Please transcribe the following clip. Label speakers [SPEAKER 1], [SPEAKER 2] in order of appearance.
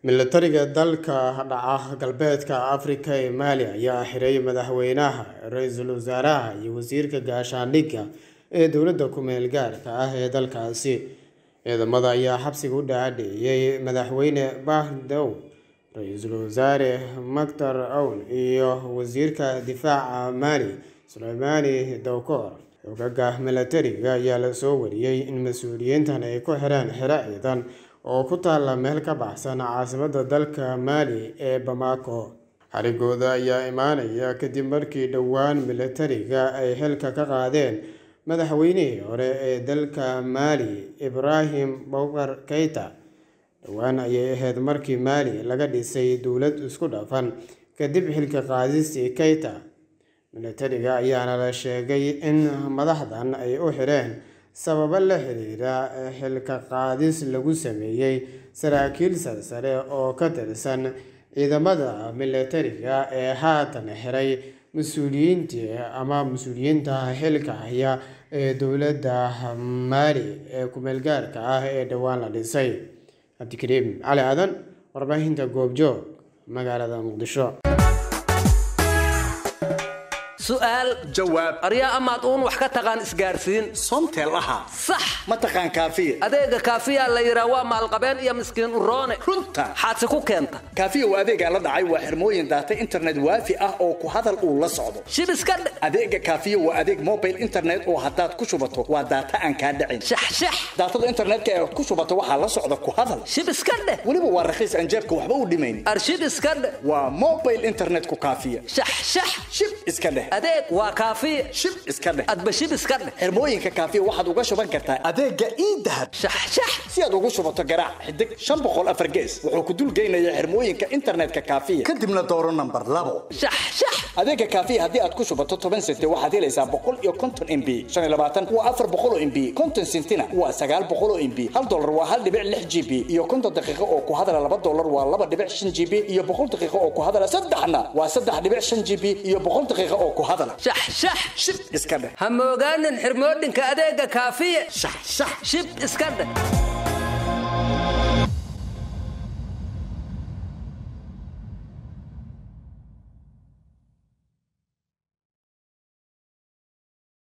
[SPEAKER 1] milatariga dalka dhaca galbeedka afrika ee maali ayaa xiray madaxweynaha ra-iisul wasaaraha iyo wasiirka gaashaandhigga ee dowladda ku-meel gaarka ah ee dalkaasi ciidamada ayaa xabsiga u dhaadhiciyey madaxweyne bahdow ra-iisul wasaare maktar owl iyo wasiirka difaaca maali suleymaani dowkoor xogaga milatariga ayaa lasoo wariyey in mas-uuliyiintan ay ku xireen xero ciidan oo ku taalla meel ka baxsan caasimadda dalka maali ee bamako xarigooda ayaa imaanaya kadib markii dhowaan milatariga ay xilka ka qaadeen madaxweynihii hore ee dalka maali ibraahim bowkar keyta dhowaan ayay ahayd markii maali laga dhisay dowlad isku dhafan kadib xilka qaadistii keyta milatariga ayaana la sheegay in madaxdan ay u xireen sababo la xiriira xilka qaadis lagu sameeyey saraakiil sarsare oo ka tirsan ciidamada milatariga ee haatan xiray mas-uuliyiintii ama mas-uuliyiinta xilka haya ee dowladda maali ee ku-meelgaarka ah ee dhowaan la dhisay cabdikariim cali aadan warbaahinta goobjoog magaalada muqdisho
[SPEAKER 2] su'aal
[SPEAKER 3] jawaab
[SPEAKER 2] aryaa amaad uun wax ka taqaan isgaarsiin
[SPEAKER 3] somtel ahaa
[SPEAKER 2] sax
[SPEAKER 3] ma taqaan kaafiya
[SPEAKER 2] adeega kaafiyaa la yidhaa waa maalqabeen iyo miskiin uroone
[SPEAKER 3] runta
[SPEAKER 2] xaadsi ku keenta
[SPEAKER 3] kaafiya waa adeegaa la dhacay waa xirmooyin daata internet waafi ah oo ku hadal uu la socdo
[SPEAKER 2] shib iska dhe
[SPEAKER 3] adeega kaafiya waa adeeg mobile internet oo haddaad ku shubato waa daata aan kaa dhicin
[SPEAKER 2] shaxshax
[SPEAKER 3] daatada internetka ee ku shubato waxaa la socda ku hadal
[SPEAKER 2] shib iska dheh
[SPEAKER 3] weliba waa rakiis aan jeebka waxba u dhimayn
[SPEAKER 2] arshib iska dheh
[SPEAKER 3] waa mobile internetku kaafiya
[SPEAKER 2] shaxshax
[SPEAKER 3] shib iska dheh
[SPEAKER 2] adeeg waa kaafiya
[SPEAKER 3] shib iska dheh
[SPEAKER 2] adba shib iska dheh
[SPEAKER 3] xirmooyinka kaafiya waxaad uga shuban kartaa adeega iidahab
[SPEAKER 2] shaxshax
[SPEAKER 3] si aad ugu shubato garaac xidig shan boqol afar gees wuxuu ku dulgeynaya xirmooyinka internetka kaafiya kadibna dooro nambar labo
[SPEAKER 2] shaxshax
[SPEAKER 3] adeega kaafiya haddii aad ku shubato toban senti waxaad helaysaa boqol iyo konton mb shan iyo labaatan waa afar boqol oo mb konton sentina waa sagaal boqol oo mb hal dolar waa hal dhibic lix g b iyo konton daqiiqo oo ku hadala laba dolar waa laba dhibic shan g b iyo boqol daqiiqo oo ku hadala saddexna waa saddex dhibic shan g b iyo boqol daqiiqo oo ku hadala
[SPEAKER 2] shaxshax
[SPEAKER 3] shib iska dheh
[SPEAKER 2] ha moogaanin xirmoodhinka adeega kaafiya
[SPEAKER 3] shax shax
[SPEAKER 2] shib iska dheh